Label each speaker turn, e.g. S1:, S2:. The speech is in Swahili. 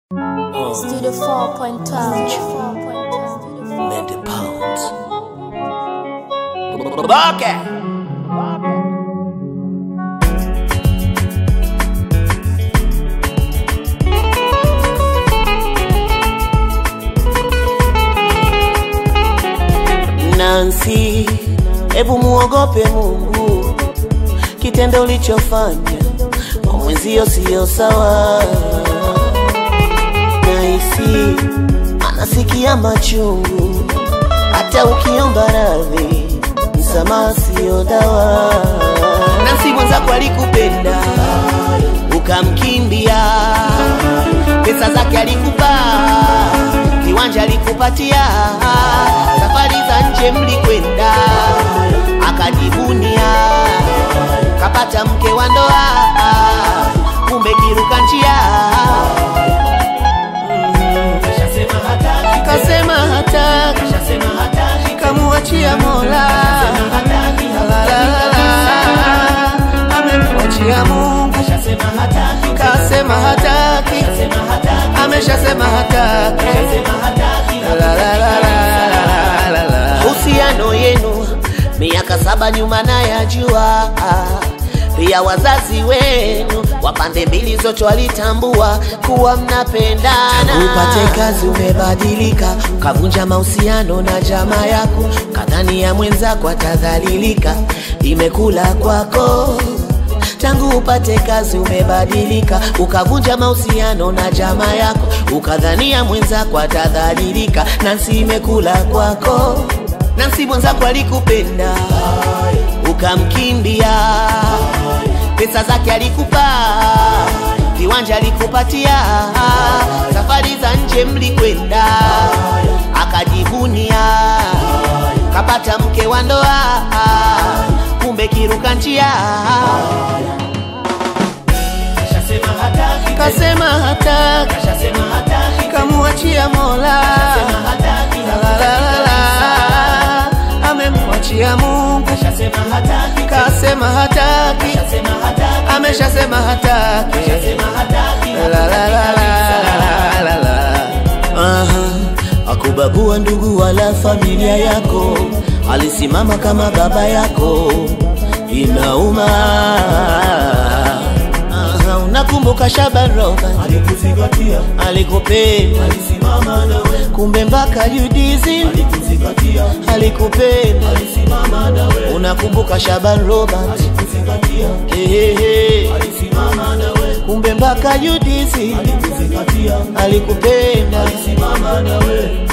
S1: Studio 4.12.
S2: Mende pounds. Bake. Nancy, hebu muogope Mungu, kitendo ulichofanya kwa mwenzio siyo sawa. Nahisi anasikia machungu, hata ukiomba radhi, msamaha siyo dawa. Nancy mwenzako alikupenda ukamkimbia, pesa zake alikupa, viwanja alikupatia, safari za nje mlikwenda, akajivunia, kapata mke wa ndoa, kumbe kiruka njia kasema hataki, kamuachia Mola, La, la, la, la. amemwachia Mungu, kasema hataki, ameshasema hataki, La, la, la, la, la, la, la. Uhusiano yenu miaka saba nyuma nayajua, pia wazazi wenu wa pande mbili zote walitambua kuwa mnapendana. Upate kazi umebadilika, kavunja mahusiano na jamaa yako, kadhani ya mwenzako atadhalilika, imekula kwako tangu upate kazi umebadilika, ukavunja mahusiano na jamaa yako, ukadhania mwenzako atadhalilika, Nancy imekula kwako. Nancy mwenzako alikupenda ukamkimbia, pesa zake alikupa, viwanja alikupatia, safari za nje mlikwenda, akajivunia, kapata mke wa ndoa, kumbe kiruka njia kasema hataki, kamuachia Mola, La, la, la, la. amemwachia Mungu, kasema hataki, ameshasema hataki, La, la, la, la, la, la, la. Aha, akubagua ndugu wala familia yako, alisimama kama baba yako, inauma. Aha, unakumbuka Shaban Robert
S3: alikuzingatia
S2: alikupenda,
S3: alisimama nawe
S2: kumbe mpaka Judizi
S3: alikuzingatia
S2: alikupenda.
S3: alisimama nawe
S2: Unakumbuka Shaban Robert
S3: alikuzingatia
S2: Ehehe.
S3: alisimama nawe
S2: kumbe mpaka Judizi
S3: alikuzingatia
S2: alikupenda.
S3: alisimama nawe